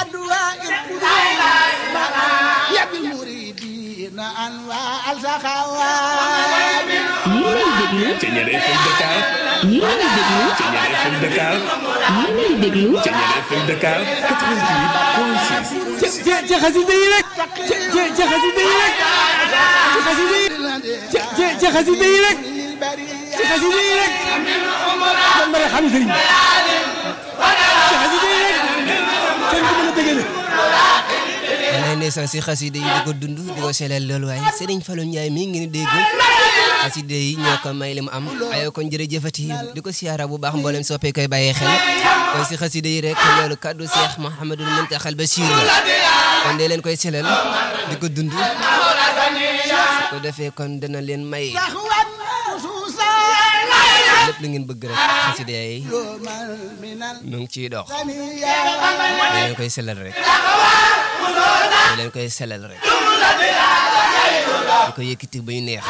أدواء القلوب يا بالمريدين أنواع السخاوات Ceñeer FM Dakar yéen a ngi déglu Ceñeer FM Dakar yéen a ngi déglu Ceñeer FM Dakar 88.6 ci ci ci xasida yi rek ci ci ci xasida yi rek ci xasida yi ci ci ci xasida yi rek ci xasida yi rek man ma xam sëriñ bi ci xasida yi rek sëriñ bi mën a dëggale walaay ndeysaan si xasida yi di ko dund di ko seleel loolu waaye Serigne Fallou Ndiaye mii ngi ni dégg xasida yi ñoo ko may li mu am ayoo kon jërëjëfati di ko siyaara bu baax mboolem soppee koy bàyyee xel kon si xasida yi rek loolu kaddu Cheikh Mouhamadul Muntaxal Bachir la kon dee leen koy seleel di ko dund su ko defee kon dana leen may تخوان خصوصا lépp lu ngeen bëgg rek xasida yi يوما من mu ngi ciy dox الثنيات dee leen koy selal rek dee leen koy selal rek di ko yëkkati ba ñu neex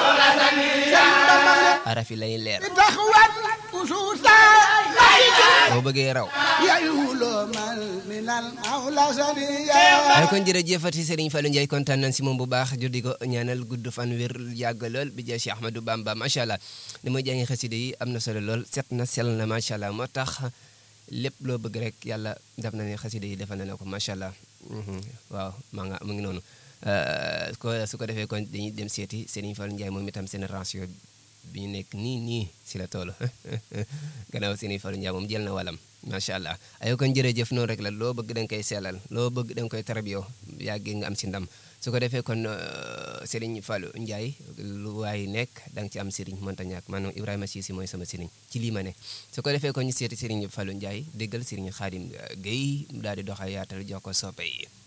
araf yi lay leer تخوان خصوصا boo bëggee raw يولوما من المولى سنيات ay kon jërëjëfati Serigne Fallou Ndiaye kontaan nañ si moom bu baax jur di ko ñaanal gudd fan wér yàgg lool bi jaa si Ahmadou Bamba macha allah ni muy jàngi xasida yi am na solo lool set na sell na macha allah moo tax lépp loo bëgg rek yàlla def na ne xasida yi defal na la ko macha allah Mhm. waaw maa nga mu ngi noonu Euh, ko su ko defee kon dañuy dem seeti Serigne Fallou Ndiaye moom itam génération bi ñu nekk nii nii si la toll gannaaw Serigne Fallou Ndiaye moom jël na walam macha allah ayo kon jërëjëf noonu rek la loo bëgg da nga koy sellal loo bëgg da nga koy tarbiyo yàggee nga am si ndam su ko defee kon euh, Serigne Fallou Ndiaye lu waay nekk da nga ci am Serigne mënta ñàkk maanaam Ibrahima Cissé mooy sama Serigne ci lii ma ne su ko defee kon ñu seeti Serigne Fallou Ndiaye déggal Serigne Khadim Gueye mu daal di doxal yaatal jox ko soppe yi